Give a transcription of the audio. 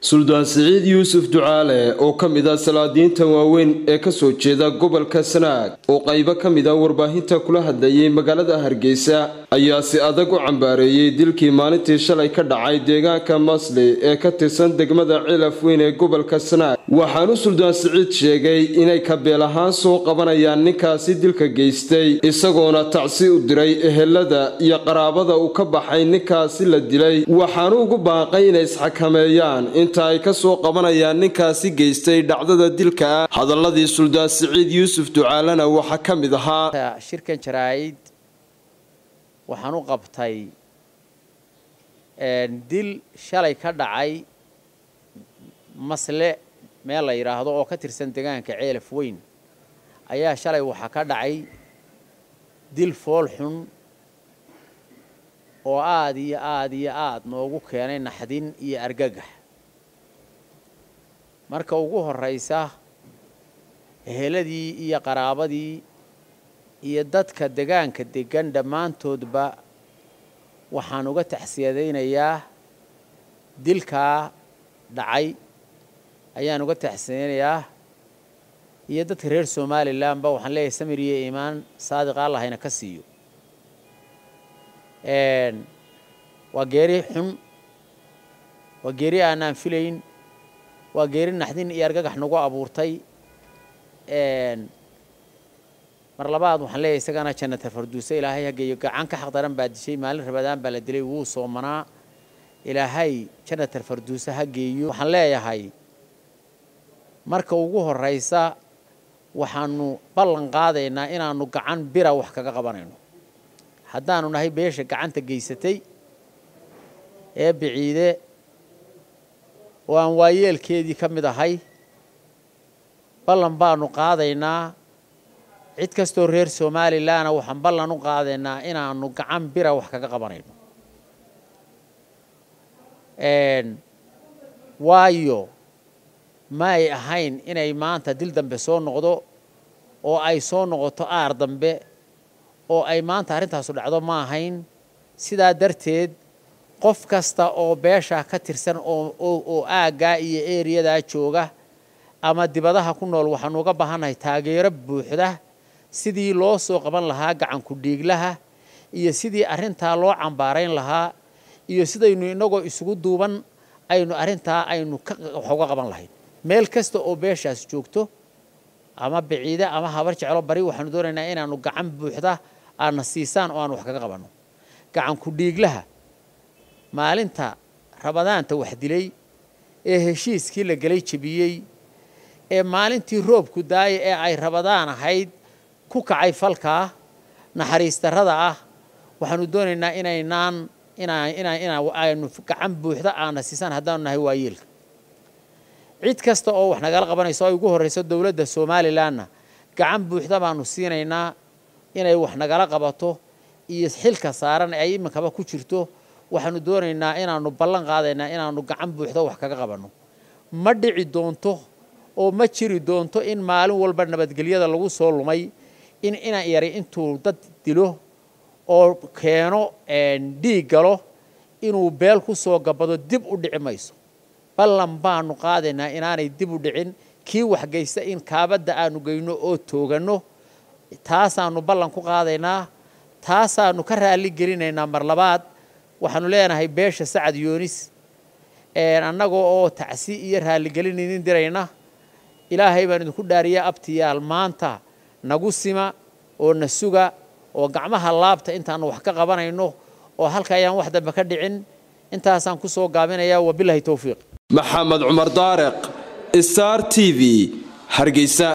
suldaan siciid yuusuf ducaale oo ka mid ah salaadiinta waaweyn ee kasoo jeeda gobolka sanaag oo qaybo ka mid a warbaahinta kula hadlayay magaalada hargeysa ayaa si adag u cambaareeyey dilkii maalintii shalay ka dhacay deegaanka masli ee ka tirsan degmada cilaf weyn ee gobolka sanaag waxaanu suldaan siciid sheegay inay kabeel ahaan soo qabanayaan ninkaasi dilka geystay isagoona tacsi u diray ehelada iyo qaraabada uu ka baxay ninkaasi la dilay waxaanu ugu baaqay inay isxakameeyaan inta ay ka soo qabanayaan ninkaasi geystay dhacdada dilka ah hadaladii suldaan siciid yuusuf ducaalena waxaa ka mid ahaa shirkan jaraa'id waxaan u qabtay dil shalay ka dhacay masle meel la yidhaahdo oo ka tirsan deegaanka ceelaf weyn ayaa shalay waxaa ka dhacay dil fool xun oo aada iyo aada iyo aada noogu keenay naxdin iyo argagax marka ugu horraysa eheladii iyo qaraabadii iyo dadka degaanka degan dhammaantoodba waxaan uga taxsiyadaynayaa dilkaa dhacay ayaan uga taxsiyadaynayaa iyo dadka reer somalilanba waxaan leeyahay samir iyo iimaan saadiq allahayna ka siiyo waa geeri xun waa geeri aanaan filayn waa geeri naxdin iyo argagax nagu abuurtay mar labaad waxaan leeyahay isagana jannata farduuse ilaahay hageeyo gacan ka xaq daran baa dishay maalin rabadaan baa la dilay wuu soomanaa ilaahay jannata farduuse ha geeyo waxaan leeyahay marka ugu horraysa waxaanu ballan qaadaynaa inaanu gacan bira wax kaga qabanayno haddaanu nahay beesha gacanta geysatay ee biciide oo aan waayeelkeedii ka mid ahay ballan baanu qaadaynaa cid kastoo reer somalilanna waxaan ballan u qaadaynaa inaanu gacan bira wax kaga qabanayno waayo ma ay ahayn inay maanta dil dambe soo noqdo oo ay soo noqoto aar dambe oo ay maanta arrintaasu dhacdo ma ahayn sidaa darteed qof kasta oo beesha ka tirsan oo aaggaa iyo eriyadaa jooga ama dibadaha ku nool waxaanu uga baahannahay taageero buuxda sidii loo soo qaban lahaa gacanku dhiiglaha iyo sidii arrintaa loo cambaarayn lahaa iyo sidaynu innagoo isugu duuban aynu arrintaa aynu wax uga qaban lahayn meel kasta oo beeshaas joogto ama biciide ama habar jeclo bari waxaanu doonaynaa inaanu gacan buuxda aadna siisaan oo aan wax kaga qabanno gacanku dhiiglaha maalinta rabadaanta wax dilay ee heshiiskii la gelay jebiyey ee maalintii roobku daaya ee ay rabadaan ahayd ku kacay falkaa naxariis darrada ah waxaanu doonaynaa inaynaan inaynu gacan buuxda aana siisaan haddaanu nahay waayeelka cid kasta oo wax nagala qabanayso ay ugu horrayso dowladda somalilanna gacan buuxda baanu siinaynaa inay wax nagala qabato iyo xilka saaran ay iminkaba ku jirto waxaanu doonaynaa inaanu ballan qaadaynaa inaanu gacan buuxda wax kaga qabanno ma dhici doonto oo ma jiri doonto in maalin walba nabadgelyada lagu soo lumay in ina yari intuu dad dilo oo keeno dhiig galo inuu beel ku soo gabado dib u dhici mayso ballan baanu qaadaynaa inaanay dib u dhicin kii waxgeysta in kaabadda aanu geyno oo tooganno taasaanu ballan ku qaadaynaa taasaanu ka raalli gelinaynaa mar labaad waxaanu leenahay beesha sacad yoonis annagoo oo tacsi iyo raalligelin idin dirayna ilaahay baan idinku dhaariya abtiyaal maanta nagu sima oo na suga oo gacmaha laabta intaanu wax ka qabanayno oo halka ayaan wax dambe ka dhicin intaasaan ku soo gaabinayaa wabilahi towfiiq maxamed cumar daareq star t v hargeysa